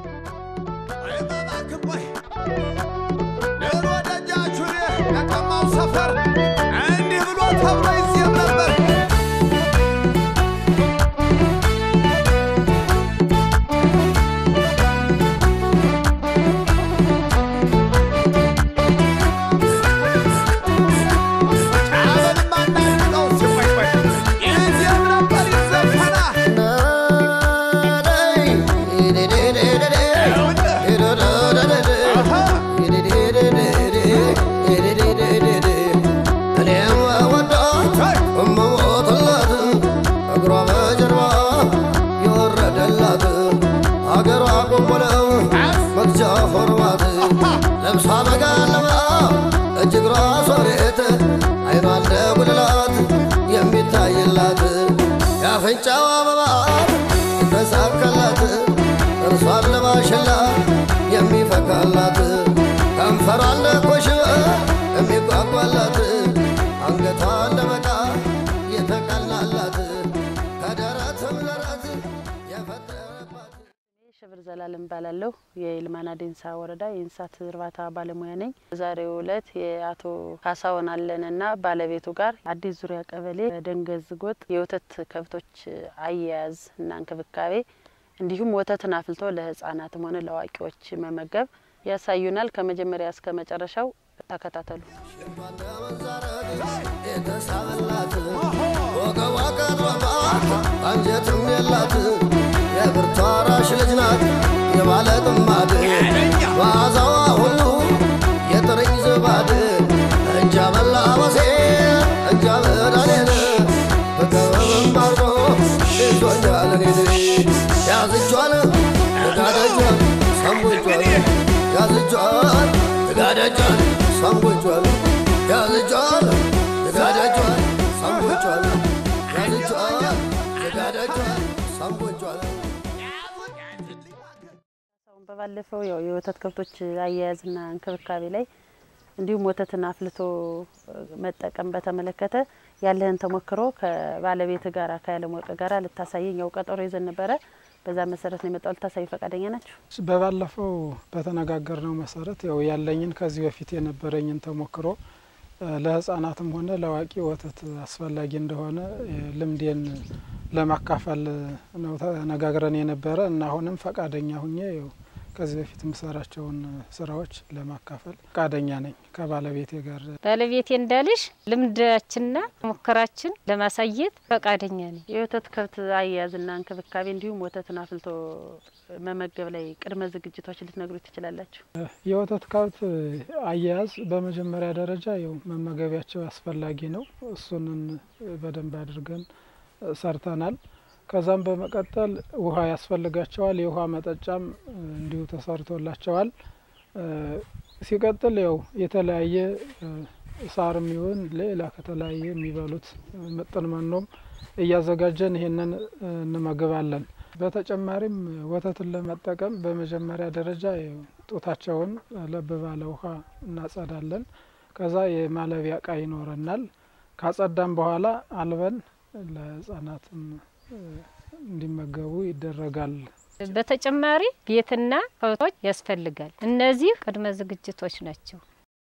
ድሮ ደጃቹን ለቀማው ሰፈር እንዲህ ብሎ ተብሎ ይዜም ነበር። ጫበልማ እናድርገው ሲቆይ ቆይ ይዜም ነበር ይዘፈናል። ለብሷ መጋለባ እጅግሯ ሶሬት አይኗ እንደ ጉልላት የሚታይላት የአፍንጫው አበባ ተሳካላት እርሷን ለማሽላ የሚፈካላት ከንፈሯን ለኮሽበ የሚጓጓላት አንገቷን ለመቃ የተቀላላት ከደረትም ደረት የፈጠረባት ሽብር ዘላለም እባላለሁ። የይልማና ዴንሳ ወረዳ የእንስሳት እርባታ ባለሙያ ነኝ። በዛሬው ዕለት የአቶ ካሳሁን አለንና ባለቤቱ ጋር አዲስ ዙሪያ ቀበሌ ደንገዝ ጎጥ የወተት ከብቶች አያያዝ እና እንክብካቤ እንዲሁም ወተትን አፍልቶ ለሕጻናትም ሆነ ለአዋቂዎች መመገብ ያሳዩናል። ከመጀመሪያ እስከ መጨረሻው ተከታተሉ። የተሳበላት ወገቧ ቀጥሯባት አንጀትም የላት የብርቷ ራሽ ልጅ ናት የባለ ጥማድ መዓዛዋ ሁሉ የጥርኝ ዝባድ እንጃ በላ በሴ እንጃ በዳኔን በቀበብም አርጎ ይዞኛል እኔን ያዝጇል ጋደጇል ሰንቦቿል ያዝጇል ጋደጇል ሰንቦቿል ያዝጇል ጋደጇል ሰንቦቿል ያዝጇል ጋደጇል ሰንቦቿል አሁን በባለፈው ያው የወተት ከብቶች አያያዝና እንክብካቤ ላይ እንዲሁም ወተትን አፍልቶ መጠቀም በተመለከተ ያለህን ተሞክሮ ከባለቤት ጋር ከያለም ወርቅ ጋር ልታሳየኝ ያው ቀጠሮ ይዘን ነበረ። በዛ መሰረት ነው የመጣው። ልታሳዩ ፈቃደኛ ናቸው? በባለፈው በተነጋገርነው መሰረት ያው ያለኝን ከዚህ በፊት የነበረኝን ተሞክሮ እ ለህጻናትም ሆነ ለአዋቂ ወተት አስፈላጊ እንደሆነ እ ልምዴን ለማካፈል ነው ተነጋግረን የነበረ እና አሁንም ፈቃደኛ ሁኜ ያው ከዚህ በፊት የምሰራቸውን ስራዎች ለማካፈል ፈቃደኛ ነኝ ከባለቤቴ ጋር ባለቤቴ እንዳልሽ ልምዳችንና ሙከራችን ለማሳየት ፈቃደኛ ነኝ። የወተት ከብት አያያዝና እንክብካቤ እንዲሁም ወተትን አፍልቶ መመገብ ላይ ቅድመ ዝግጅቶች ልትነግሩ ትችላላችሁ? የወተት ከብት አያያዝ በመጀመሪያ ደረጃ ያው መመገቢያቸው አስፈላጊ ነው። እሱንን በደንብ አድርገን ሰርተናል። ከዛም በመቀጠል ውሃ ያስፈልጋቸዋል። የውሃ መጠጫም እንዲሁ ተሰርቶላቸዋል። ሲቀጥል ያው የተለያየ ሳርም ይሁን ሌላ ከተለያየ የሚበሉት ምጥን መኖም እያዘጋጀን ይሄንን እንመግባለን። በተጨማሪም ወተትን ለመጠቀም በመጀመሪያ ደረጃ ያው ጡታቸውን ለብ ባለ ውሃ እናጸዳለን። ከዛ የማለቢያ እቃ ይኖረናል። ካጸዳም በኋላ አልበን ለህጻናትም እንዲመገቡ ይደረጋል። በተጨማሪ ቤትና ከብቶች ያስፈልጋል። እነዚህ ቅድመ ዝግጅቶች ናቸው።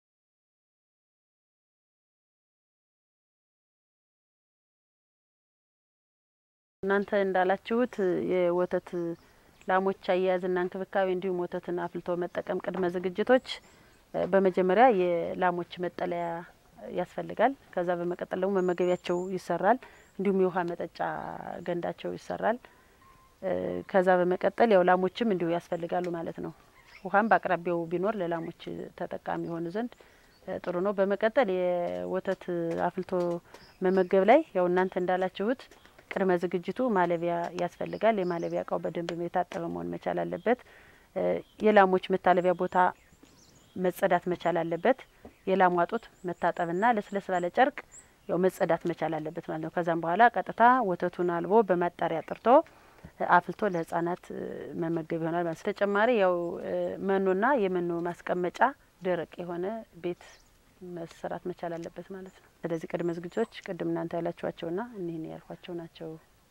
እናንተ እንዳላችሁት የወተት ላሞች አያያዝና እንክብካቤ እንዲሁም ወተትን አፍልቶ መጠቀም ቅድመ ዝግጅቶች እ በመጀመሪያ የላሞች መጠለያ ያስፈልጋል። ከዛ በመቀጠል ደግሞ መመገቢያቸው ይሰራል። እንዲሁም የውሃ መጠጫ ገንዳቸው ይሰራል። እ ከዛ በመቀጠል ያው ላሞችም እንዲሁ ያስፈልጋሉ ማለት ነው። ውሃም በአቅራቢያው ቢኖር ለላሞች ተጠቃሚ የሆኑ ዘንድ እ ጥሩ ነው። በመቀጠል የወተት አፍልቶ መመገብ ላይ ያው እናንተ እንዳላችሁት ቅድመ ዝግጅቱ ማለቢያ ያስፈልጋል። የማለቢያ እቃው በደንብ የታጠበ መሆን መቻል አለበት። እ የላሞች መታለቢያ ቦታ መጸዳት መቻል አለበት። የላሟ ጡት መታጠብና ለስለስ ባለ ጨርቅ ያው መጸዳት መቻል አለበት ማለት ነው። ከዛም በኋላ ቀጥታ ወተቱን አልቦ በማጣሪያ ጥርቶ አፍልቶ ለህጻናት መመገብ ይሆናል ማለት ነው። ተጨማሪ ያው መኖና የመኖ ማስቀመጫ ደረቅ የሆነ ቤት መሰራት መቻል አለበት ማለት ነው። ስለዚህ ቅድመ ዝግጅቶች ቅድም እናንተ ያላችኋቸውና እኒህን ያልኳቸው ናቸው።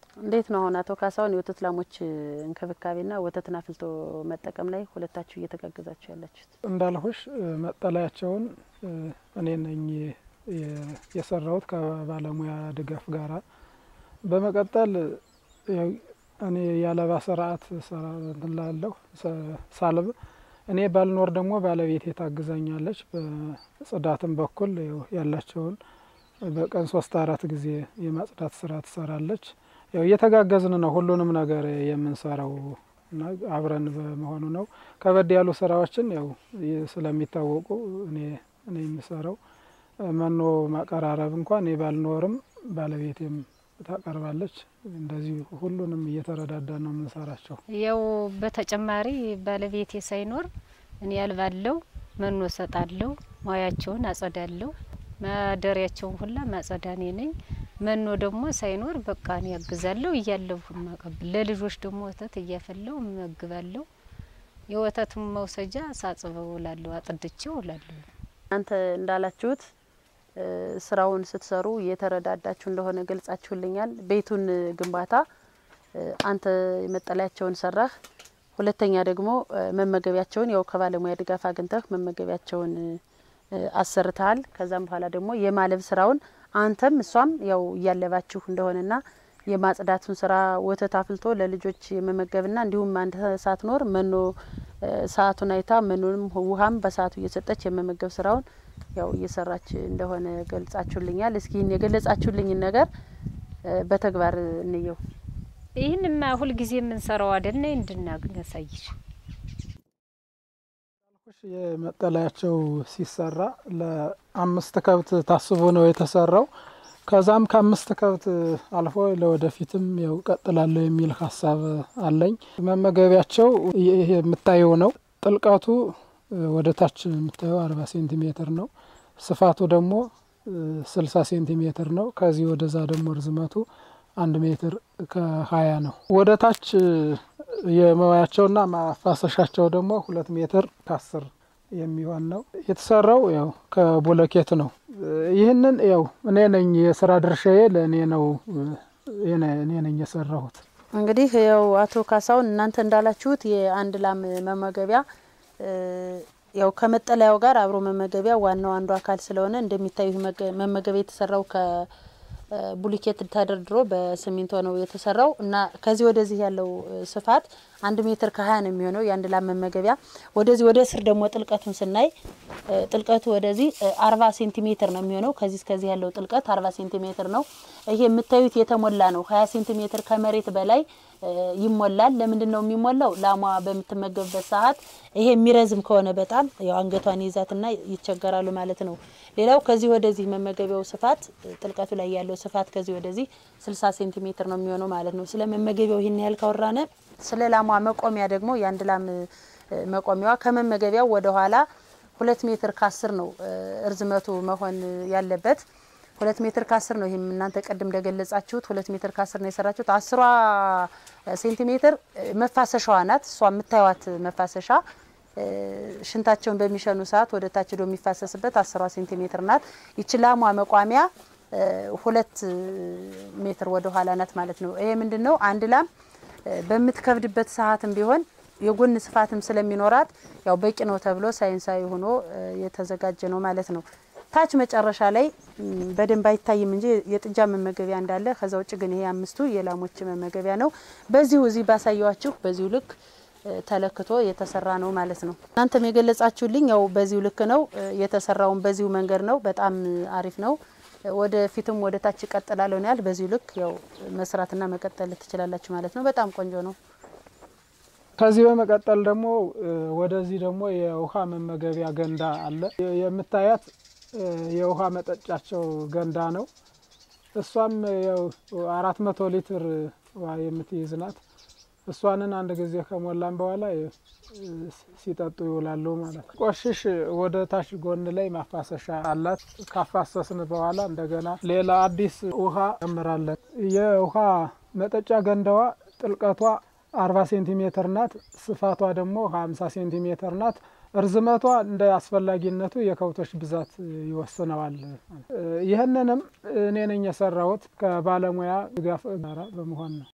እንዴት ነው አሁን አቶ ካሳሁን የወተት ላሞች እንክብካቤና ወተትን አፍልቶ መጠቀም ላይ ሁለታችሁ እየተጋገዛችሁ ያላችሁት? እንዳልሁሽ እ፣ መጠለያቸውን እ፣ እኔ ነኝ የ- የሰራሁት ከባለሙያ ድጋፍ ጋራ። በመቀጠል ያው እኔ ያለባ ስርዓት ላለሁ ሳልብ እኔ ባልኖር ደግሞ ባለቤቴ ታግዛኛለች። በጽዳትም በኩል ያው ያላቸውን በቀን ሶስት አራት ጊዜ የማጽዳት ስራ ትሰራለች። ያው እየተጋገዝን ነው ሁሉንም ነገር የምንሰራው እና አብረን በመሆኑ ነው። ከበድ ያሉ ስራዎችን ያው ይ- ስለሚታወቁ እኔ እኔ የምሰራው መኖ ማቀራረብ እንኳን እኔ ባልኖርም ባለቤቴም ታቀርባለች። እንደዚሁ ሁሉንም እየተረዳዳ ነው የምንሰራቸው። ያው በተጨማሪ ባለቤቴ ሳይኖር እኔ ያልባለው መኖ ሰጣለሁ፣ ሙያቸውን አጸዳለሁ፣ ማደሪያቸውን ሁላ ማጸዳ እኔ ነኝ። መኖ ደግሞ ሳይኖር በቃ እኔ ያግዛለሁ እያለሁ ማቀብል ለልጆች ደግሞ ወተት እያፈላው እመግባለሁ። የወተቱን መውሰጃ ሳጽበው እላለሁ፣ አጥድቼው እላለሁ። እናንተ እንዳላችሁት እ፣ ስራውን ስትሰሩ እየተረዳዳችሁ እንደሆነ ገልጻችሁልኛል። ቤቱን ግንባታ እ፣ አንተ መጠለያቸውን ሰራህ፣ ሁለተኛ ደግሞ እ፣ መመገቢያቸውን ያው ከባለሙያ ድጋፍ አግኝተህ መመገቢያቸውን እ፣ አሰርተሃል። ከዛም በኋላ ደግሞ የማለብ ስራውን አንተም እሷም ያው እያለባችሁ እንደሆነና የማጽዳቱን ስራ ወተት አፍልቶ ለልጆች የመመገብና እንዲሁም አንተ ሳትኖር መኖ እ፣ ሰዓቱን አይታ መኖንም ውሃም በሰዓቱ እየሰጠች የመመገብ ስራውን ያው እየሰራች እንደሆነ ገልጻችሁልኛል። እስኪ ይህን የገለጻችሁልኝን ነገር እ፣ በተግባር እንየው። ይህንማ ሁልጊዜ የምንሰራው አይደለ እንድናሳይሽ የመጠለያቸው ሲሰራ ለአምስት ከብት ታስቦ ነው የተሰራው። ከዛም ከአምስት ከብት አልፎ ለወደፊትም ያው ቀጥላለሁ የሚል ሀሳብ አለኝ። መመገቢያቸው ይሄ የምታየው ነው። ጥልቀቱ ወደ ታች የምታየው አርባ ሴንቲሜትር ነው። ስፋቱ ደግሞ ስልሳ ሴንቲሜትር ነው። ከዚህ ወደዛ ደግሞ ርዝመቱ አንድ ሜትር ከሀያ ነው። ወደ ታች የመዋያቸውና ማፋሰሻቸው ደግሞ ሁለት ሜትር ከአስር የሚሆን ነው። የተሰራው ያው ከቦለኬት ነው። ይህንን ያው እኔ ነኝ የስራ ድርሻዬ ለእኔ ነው እኔ ነኝ የሰራሁት። እንግዲህ ያው አቶ ካሳሁን እናንተ እንዳላችሁት የአንድ ላም መመገቢያ ያው ከመጠለያው ጋር አብሮ መመገቢያ ዋናው አንዱ አካል ስለሆነ እንደሚታዩ መመገቢያ የተሰራው ከቡሊኬት ተደርድሮ በሲሚንቶ ነው የተሰራው እና ከዚህ ወደዚህ ያለው ስፋት አንድ ሜትር ከሀያ ነው የሚሆነው የአንድ ላም መመገቢያ። ወደዚህ ወደ ስር ደግሞ ጥልቀቱን ስናይ ጥልቀቱ ወደዚህ አርባ ሴንቲሜትር ነው የሚሆነው። ከዚህ እስከዚህ ያለው ጥልቀት አርባ ሴንቲሜትር ነው። ይሄ የምታዩት የተሞላ ነው። ሀያ ሴንቲሜትር ከመሬት በላይ ይሞላል። ለምንድን ነው የሚሞላው? ላሟ በምትመገብበት ሰዓት ይሄ የሚረዝም ከሆነ በጣም ያው አንገቷን ይዛትና ይቸገራሉ ማለት ነው። ሌላው ከዚህ ወደዚህ መመገቢያው ስፋት ጥልቀቱ ላይ ያለው ስፋት ከዚህ ወደዚህ ስልሳ ሴንቲሜትር ነው የሚሆነው ማለት ነው። ስለ መመገቢያው ይህን ያህል ካወራነ ስለ ላሟ መቆሚያ ደግሞ የአንድ ላም መቆሚያዋ ከመመገቢያው ወደ ኋላ ሁለት ሜትር ከአስር ነው እርዝመቱ መሆን ያለበት ሁለት ሜትር ከአስር ነው። ይህም እናንተ ቅድም እንደገለጻችሁት ሁለት ሜትር ከአስር ነው የሰራችሁት። አስሯ ሴንቲሜትር መፋሰሻዋ ናት። እሷ የምታዩት መፋሰሻ ሽንታቸውን በሚሸኑ ሰዓት ወደ ታች ዶ የሚፋሰስበት አስሯ ሴንቲሜትር ናት። ይች ላሟ መቋሚያ ሁለት ሜትር ወደ ኋላ ናት ማለት ነው። ይሄ ምንድን ነው? አንድ ላም በምትከብድበት ሰዓትም ቢሆን የጎን ስፋትም ስለሚኖራት ያው በቂ ነው ተብሎ ሳይንሳዊ ሆኖ የተዘጋጀ ነው ማለት ነው። ታች መጨረሻ ላይ በደንብ አይታይም እንጂ የጥጃ መመገቢያ እንዳለ፣ ከዛ ውጭ ግን ይሄ አምስቱ የላሞች መመገቢያ ነው። በዚሁ እዚህ ባሳየዋችሁ በዚሁ ልክ ተለክቶ የተሰራ ነው ማለት ነው። እናንተም የገለጻችሁልኝ ያው በዚሁ ልክ ነው የተሰራውን በዚሁ መንገድ ነው። በጣም አሪፍ ነው። ወደፊትም ወደ ታች ይቀጥላለሁ ነው ያል በዚሁ ልክ ያው መስራትና መቀጠል ትችላላችሁ ማለት ነው። በጣም ቆንጆ ነው። ከዚህ በመቀጠል ደግሞ ወደዚህ ደግሞ የውሃ መመገቢያ ገንዳ አለ። የምታያት የውሃ መጠጫቸው ገንዳ ነው። እሷም ያው አራት መቶ ሊትር ውሃ የምትይዝ ናት። እሷንን አንድ ጊዜ ከሞላን በኋላ ሲጠጡ ይውላሉ ማለት ነው። ቆሽሽ ወደ ታች ጎን ላይ ማፋሰሻ አላት። ካፋሰስን በኋላ እንደገና ሌላ አዲስ ውሃ ጨምራለን። የውሃ መጠጫ ገንዳዋ ጥልቀቷ አርባ ሴንቲሜትር ናት። ስፋቷ ደግሞ ሀምሳ ሴንቲሜትር ናት። እርዝመቷ እንደ አስፈላጊነቱ የከብቶች ብዛት ይወስነዋል። ይህንንም እኔ ነኝ የሰራሁት ከባለሙያ ድጋፍ ጋራ በመሆን ነው።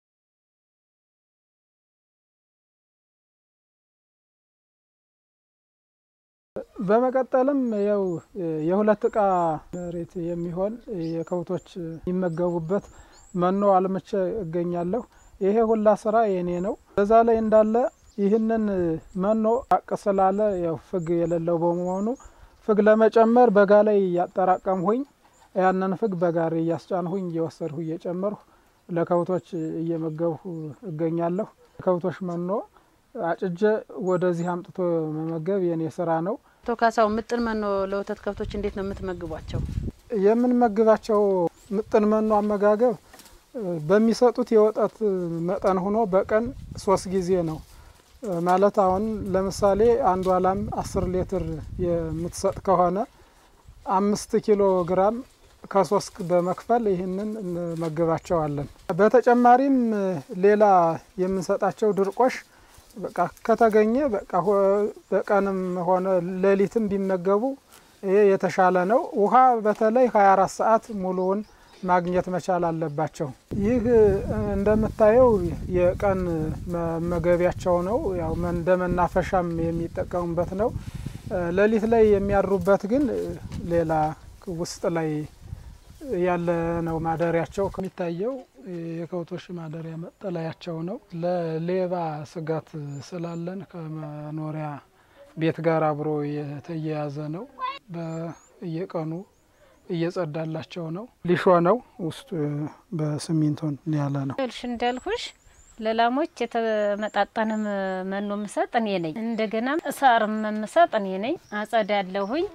በመቀጠልም ያው የሁለት እቃ መሬት የሚሆን የከብቶች የሚመገቡበት መኖ አልምቼ እገኛለሁ። ይሄ ሁላ ስራ የኔ ነው። በዛ ላይ እንዳለ ይህንን መኖ አቅ ስላለ ያው ፍግ የሌለው በመሆኑ ፍግ ለመጨመር በጋ ላይ እያጠራቀምሁኝ ያንን ፍግ በጋሪ እያስጫንሁኝ እየወሰድሁ እየጨመርሁ ለከብቶች እየመገብሁ እገኛለሁ። ከብቶች መኖ አጭጀ ወደዚህ አምጥቶ መመገብ የኔ ስራ ነው። አቶ ካሳው ምጥን መኖ ለወተት ከብቶች እንዴት ነው የምትመግቧቸው? የምንመግባቸው ምጥን መኖ አመጋገብ በሚሰጡት የወተት መጠን ሆኖ በቀን ሶስት ጊዜ ነው። ማለት አሁን ለምሳሌ አንዷ ላም አስር ሊትር የምትሰጥ ከሆነ አምስት ኪሎ ግራም ከሶስት በመክፈል ይህንን እንመግባቸዋለን። በተጨማሪም ሌላ የምንሰጣቸው ድርቆሽ በቃ ከተገኘ በቃ በቀንም ሆነ ሌሊትም ቢመገቡ ይሄ የተሻለ ነው። ውሃ በተለይ ሀያ አራት ሰዓት ሙሉውን ማግኘት መቻል አለባቸው። ይህ እንደምታየው የቀን መመገቢያቸው ነው። ያው እንደ መናፈሻም የሚጠቀሙበት ነው። ሌሊት ላይ የሚያድሩበት ግን ሌላ ውስጥ ላይ ያለ ነው ማደሪያቸው። ከሚታየው የከብቶች ማደሪያ መጠለያቸው ነው። ለሌባ ስጋት ስላለን ከመኖሪያ ቤት ጋር አብሮ የተያያዘ ነው። በየቀኑ እየጸዳላቸው ነው። ሊሾ ነው ውስጡ በሲሚንቶን ያለ ነው። ልሽ እንዳልኩሽ ለላሞች የተመጣጠነ መኖ ምሰጥ እኔ ነኝ። እንደገና ሳርም ምሰጥ እኔ ነኝ። አጸዳለሁኝ።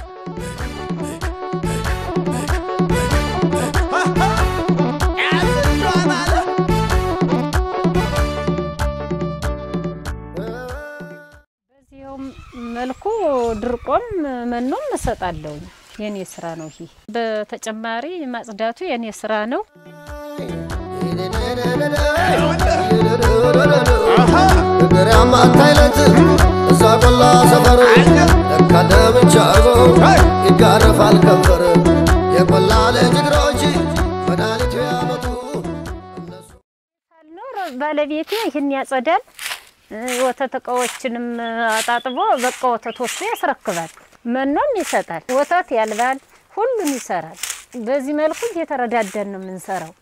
በዚያውም መልኩ ድርቆም መኖም እሰጣለሁኝ። የኔ ስራ ነው ይሄ። በተጨማሪ ማጽዳቱ የኔ ስራ ነው። እግር ያማታ አይለት እዛ ቆላ ሰፈር ለካ ደምቻ አርገው ይጋረፋል ከንፈር የቆላ ልጅ እግሮች መድኃኒቱ ያመጡ እነሱ ሳልኖር ባለቤቴ ይህን ያጸዳል። የወተት እቃዎችንም አጣጥቦ በቃ ወተት ወስዶ ያስረክባል። መኖም ይሰጣል። ወተት ያልባል። ሁሉን ይሰራል። በዚህ መልኩ እየተረዳዳን ነው የምንሰራው።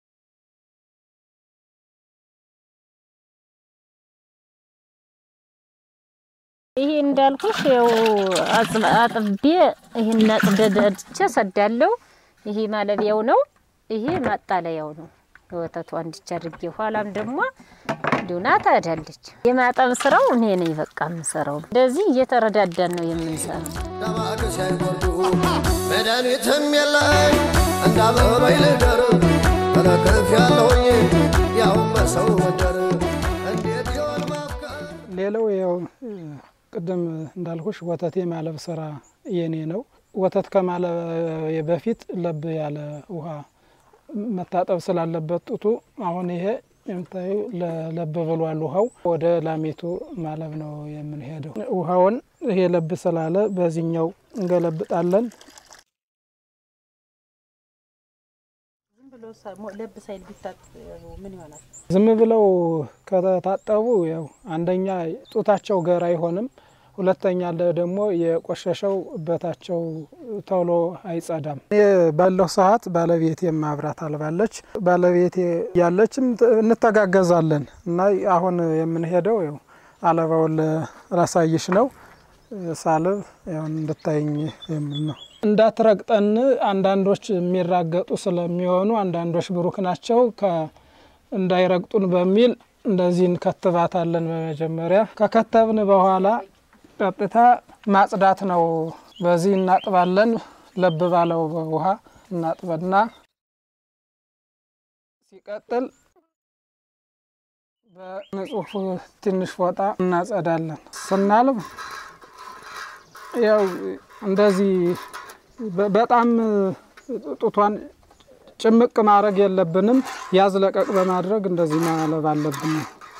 ይሄ እንዳልኩሽ ያው አጽብ- አጥቤ ይሄን አጽደዳድቼ ሰዳለው። ይሄ ማለቢያው ነው። ይሄ ማጣለያው ነው። የወተቱ አንድቻ አድርጌ ኋላም ደግሞ ዱና ታዳለች። የማጠብ ስራው እኔ ነኝ በቃ የምሰራው። እንደዚህ እየተረዳዳን ነው የምንሰራው። ዳማቅ ሳይጎዱ መድኃኒትም የለኝ እንዳበበይ ልደር ተለክፍ ያለሁኝ ያው በሰው ወደር እንዴት ይሆን ማፍቀር ሌላው ያው ቅድም እንዳልኩሽ ወተት የማለብ ስራ የኔ ነው። ወተት ከማለብ በፊት ለብ ያለ ውሃ መታጠብ ስላለበት ጡቱ አሁን ይሄ የምታዩ ለብ ብሏል። ውሃው ወደ ላሜቱ ማለብ ነው የምንሄደው። ውሃውን ይሄ ለብ ስላለ በዚህኛው እንገለብጣለን። ዝም ብሎ ሳ- ሞ- ለብ ሳይል ቢታጠቡ ምን ይሆናል? ዝም ብለው ከታጠቡ ያው አንደኛ ጡታቸው ገር አይሆንም፣ ሁለተኛ ለ- ደግሞ የቆሸሸው እበታቸው ቶሎ አይጸዳም። እኔ ባለው ሰዓት ባለቤቴ ማብራት አልባለች። ባለቤቴ ያለችም ት- እንተጋገዛለን እና አሁን የምንሄደው ያው አለባውን ላሳይሽ ነው። ሳልብ ያው እንድታይኝ የሚል ነው። እንዳትረግጠን አንዳንዶች የሚራገጡ ስለሚሆኑ አንዳንዶች ብሩክ ናቸው ከ እንዳይረግጡን በሚል እንደዚህ እንከትባታለን። በመጀመሪያ ከከተብን በኋላ ቀጥታ ማጽዳት ነው። በዚህ እናጥባለን። ለብ ባለው ውሃ እናጥበና ሲቀጥል በንጹህ ትንሽ ፎጣ እናጸዳለን። ስናልብ ያው እንደዚህ በ- በጣም ጡቷን ጭምቅ ማድረግ የለብንም። ያዝ ለቀቅ በማድረግ እንደዚህ ማለብ አለብን።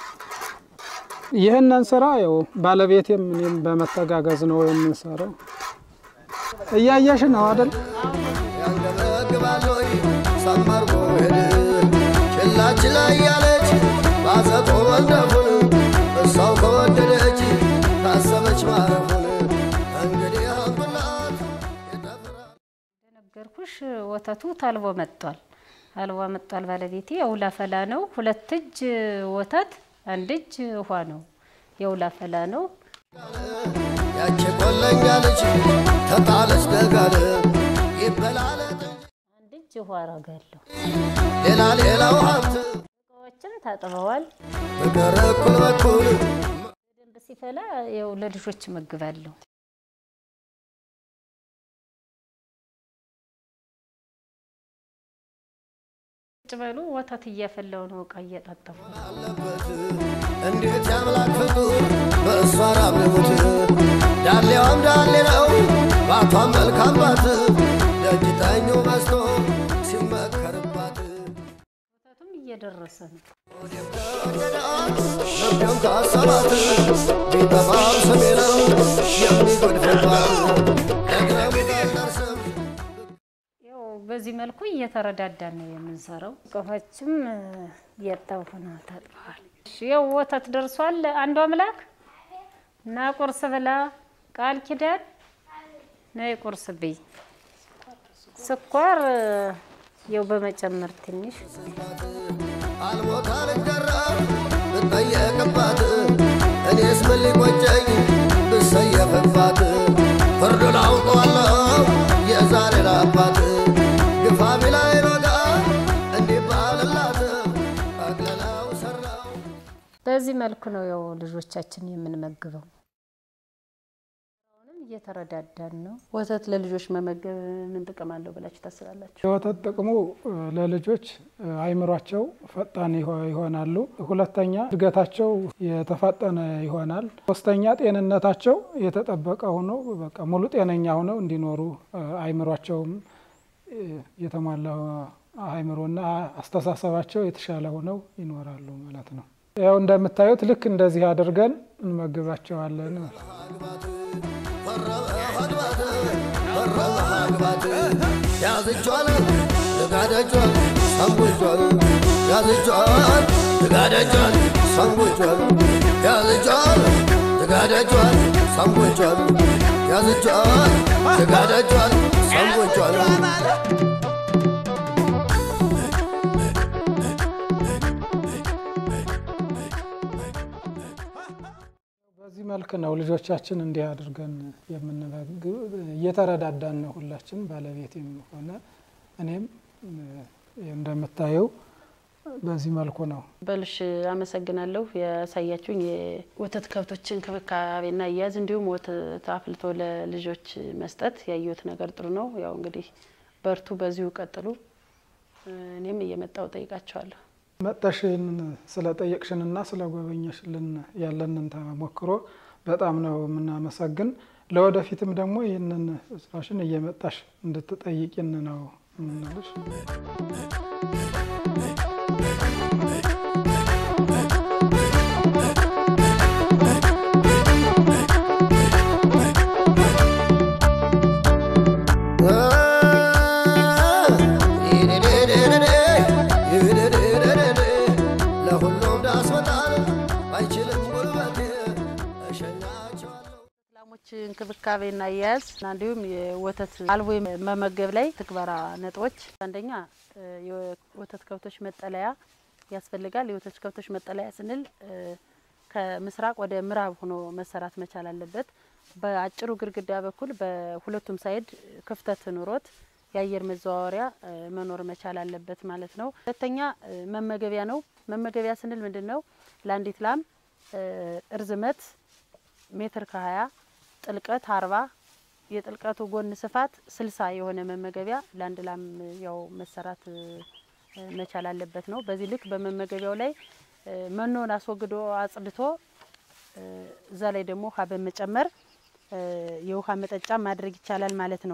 ይህንን ስራ ያው ባለቤቴም እኔም በመተጋገዝ ነው የምንሰራው። እያየሽ ነው አይደል? ያንገበግባለይ ሰመርጎ ሄድ ችላ ችላ እያለች ባዘጦ ወልደፉን እሷው ከወደደች ካሰበች ማረፉን እንግዲህ አንብላት የተፈራ ነገርኩሽ ወተቱ ታልቦ መጥቷል። አልቦ መጥቷል። ባለቤቴ የውላ ፈላ ነው። ሁለት እጅ ወተት አንድ እጅ ውሃ ነው። የውላ ፈላ ነው። ያቺ ቆለኛ ልጅ ተጣለች ደጋል ይበላለት አንድ እጅ ውሃ አረጋለሁ። ሌላ ሌላው ሀብት እቃዎችም ታጥበዋል። ፍቅር እኩል በኩል በደንብ ሲፈላ ያው ለልጆች እመግባለሁ። ቁጭ በሉ ወተት እያፈላው ነው እቃ እያጣጠፉ አለበት እንዴት ያምላክ ፍጡር በእሷ ራብልሙት ዳሌዋም ዳሌ ነው ባቷም መልካም ባት ደጅጠኙ በስቶ ሲመከርባት ወተቱም እየደረሰ ነው። ልቤም ካሰባት ቢጠፋም ስሜ ነው የሚጎድፍባት ደግረሙ ደርሰም ያው በዚህ መልኩ እየተረዳዳን ነው የምንሰራው። እቃዎችም እያጠቡ ነው፣ ታጥበዋል። እሺ፣ ያው ወተት ደርሷል። አንዱ አምላክ እና ቁርስ ብላ ቃል ኪዳን ነይ ቁርስ ብይ። ስኳር ያው በመጨመር ትንሽ አልሞታ ልደረብ ብጠየቅባት እኔስ ምን ሊቆጨኝ ብሰየፍባት ፍርዱን አውቀዋለሁ የዛሬን አባት ግፋ ቢላይ ሮጋ እንዲባልላት አቅለላው ሰራው በዚህ መልኩ ነው ያው ልጆቻችን የምንመግበው። አሁንም እየተረዳዳን ነው። ወተት ለልጆች መመገብ ምን ጥቅም አለው ብላችሁ ታስባላችሁ? የወተት ጥቅሙ እ፣ ለልጆች እ፣ አይምሯቸው ፈጣን ይሆ- ይሆናሉ። ሁለተኛ እድገታቸው የተፋጠነ ይሆናል። ሶስተኛ ጤንነታቸው የተጠበቀ ሆኖ በቃ ሙሉ ጤነኛ ሆነው እንዲኖሩ እ፣ አይምሯቸውም እ፣ የተሟላ አይምሮና አስተሳሰባቸው የተሻለ ሆነው ይኖራሉ ማለት ነው። ያው እንደምታዩት ልክ እንደዚህ አድርገን እንመግባቸዋለን ማለት ነው። ያዝጇል ልጋደጇል ሰንጉጇል ያዝጇል ልጋደጇል ሰንጉጇል ያዝጇል ልጋደጇል ሰንጉጇል ያዝጇል ልጋደጇል ሰንጉጇል በዚህ መልክ ነው ልጆቻችን እንዲህ አድርገን የምንመግብ። እየተረዳዳን ነው ሁላችን፣ ባለቤቴም ሆነ እኔም እ፣ እንደምታየው በዚህ መልኩ ነው። በልሽ አመሰግናለሁ። ያሳያችሁኝ የወተት ከብቶች እንክብካቤና አያያዝ እንዲሁም ወተት አፍልቶ ለልጆች መስጠት ያየሁት ነገር ጥሩ ነው። ያው እንግዲህ በርቱ፣ በዚሁ ቀጥሉ። እኔም እየመጣው ጠይቃቸዋለሁ። መጠሽን ስለጠየቅሽንና ስለጎበኘሽልን ያለንን ተሞክሮ በጣም ነው የምናመሰግን። ለወደፊትም ደግሞ ይህንን ስራሽን እየመጣሽ እንድትጠይቂን ነው የምንልሽ። ለሁሉም ዳስ መጣል አይችልም ጉልበቴ እሸኛቸዋለሁ ላሞች እንክብካቤና አያያዝ እና እንዲሁም የወተት አልቦ መመገብ ላይ ትግበራ ነጥቦች፣ አንደኛ እ፣ የወተት ከብቶች መጠለያ ያስፈልጋል። የወተት ከብቶች መጠለያ ስንል እ፣ ከምስራቅ ወደ ምዕራብ ሆኖ መሰራት መቻል አለበት። በአጭሩ ግድግዳ በኩል በሁለቱም ሳይድ ክፍተት ኑሮት የአየር መዘዋወሪያ እ፣ መኖር መቻል አለበት ማለት ነው። ሁለተኛ እ፣ መመገቢያ ነው። መመገቢያ ስንል ምንድን ነው? ለአንዲት ላም እ፣ እርዝመት ሜትር ከሀያ ጥልቀት አርባ የጥልቀቱ ጎን ስፋት ስልሳ የሆነ መመገቢያ ለአንድ ላም ያው መሰራት እ፣ መቻል አለበት ነው። በዚህ ልክ በመመገቢያው ላይ እ፣ መኖን አስወግዶ አጽድቶ እ፣ እዛ ላይ ደግሞ ውሃ በመጨመር እ፣ የውሃ መጠጫ ማድረግ ይቻላል ማለት ነው።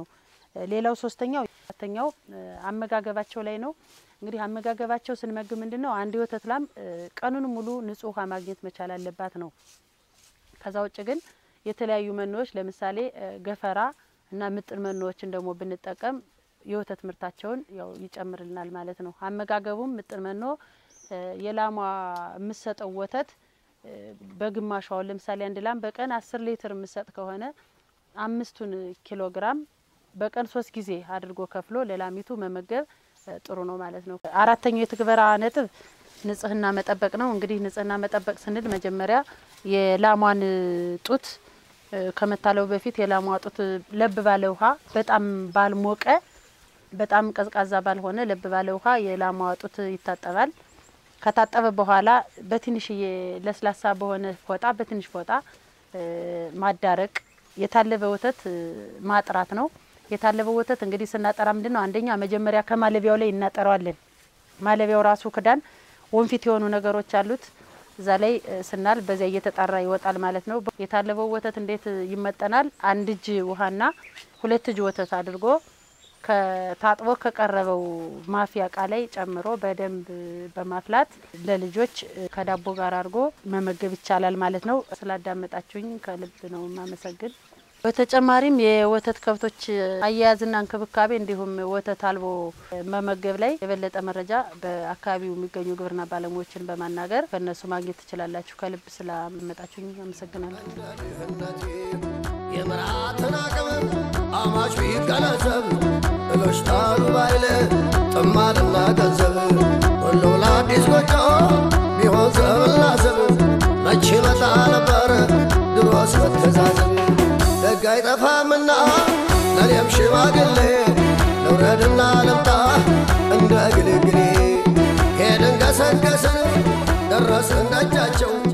ሌላው ሶስተኛው አራተኛው አመጋገባቸው ላይ ነው። እንግዲህ አመጋገባቸው ስንመግብ ምንድን ነው አንድ የወተት ላም ቀኑን ሙሉ ንጹህ ውሃ ማግኘት መቻል አለባት ነው። ከዛ ውጭ ግን የተለያዩ መኖዎች ለምሳሌ ገፈራ እና ምጥን መኖዎችን ደግሞ ብንጠቀም የወተት ምርታቸውን ያው ይጨምርልናል ማለት ነው። አመጋገቡም ምጥን መኖ የላሟ የምሰጠው ወተት በግማሹ አሁን ለምሳሌ አንድ ላም በቀን አስር ሊትር የምሰጥ ከሆነ አምስቱን ኪሎ ግራም በቀን ሶስት ጊዜ አድርጎ ከፍሎ ለላሚቱ መመገብ ጥሩ ነው ማለት ነው። አራተኛው የትግበራ ነጥብ ንጽህና መጠበቅ ነው። እንግዲህ ንጽህና መጠበቅ ስንል መጀመሪያ የላሟን ጡት ከመታለው በፊት የላሟ ጡት ለብ ባለ ውሃ በጣም ባልሞቀ በጣም ቀዝቃዛ ባልሆነ ለብ ባለ ውሃ የላሟ ጡት ይታጠባል። ከታጠበ በኋላ በትንሽዬ ለስላሳ በሆነ ፎጣ በትንሽ ፎጣ ማዳረቅ፣ የታለበ ወተት ማጥራት ነው። የታለበ ወተት እንግዲህ ስናጠራ ምንድን ነው አንደኛ መጀመሪያ ከማለቢያው ላይ እናጠራዋለን። ማለቢያው ራሱ ክዳን ወንፊት የሆኑ ነገሮች አሉት። እዛ ላይ ስናል በዚያ እየተጣራ ይወጣል ማለት ነው። የታለበው ወተት እንዴት ይመጠናል? አንድ እጅ ውሃና ሁለት እጅ ወተት አድርጎ ከታጥቦ ከቀረበው ማፊያ እቃ ላይ ጨምሮ በደንብ በማፍላት ለልጆች ከዳቦ ጋር አድርጎ መመገብ ይቻላል ማለት ነው። ስላዳመጣችሁኝ ከልብ ነው የማመሰግን። በተጨማሪም የወተት ከብቶች አያያዝና እንክብካቤ እንዲሁም ወተት አልቦ መመገብ ላይ የበለጠ መረጃ በአካባቢው የሚገኙ ግብርና ባለሙያዎችን በማናገር ከእነሱ ማግኘት ትችላላችሁ። ከልብ ስላመጣችሁኝ አመሰግናለሁ። ድህነቴ የምራትን አቅም አማች ቢገነዘብ እሎች ታሉ ባይለ ጥማድና ገንዘብ ሁሉ ለአዲስ ጎጆ ቢሆን ዘብና ዘብ መቼ መጣ ነበር ድሮስ መተዛዘብ ደግ አይጠፋምና ለኔም ሽማግሌ ልውረድና ልምጣ እንደ ግልግሌ ሄድን ገሰገስን ደረስን ደጃቸው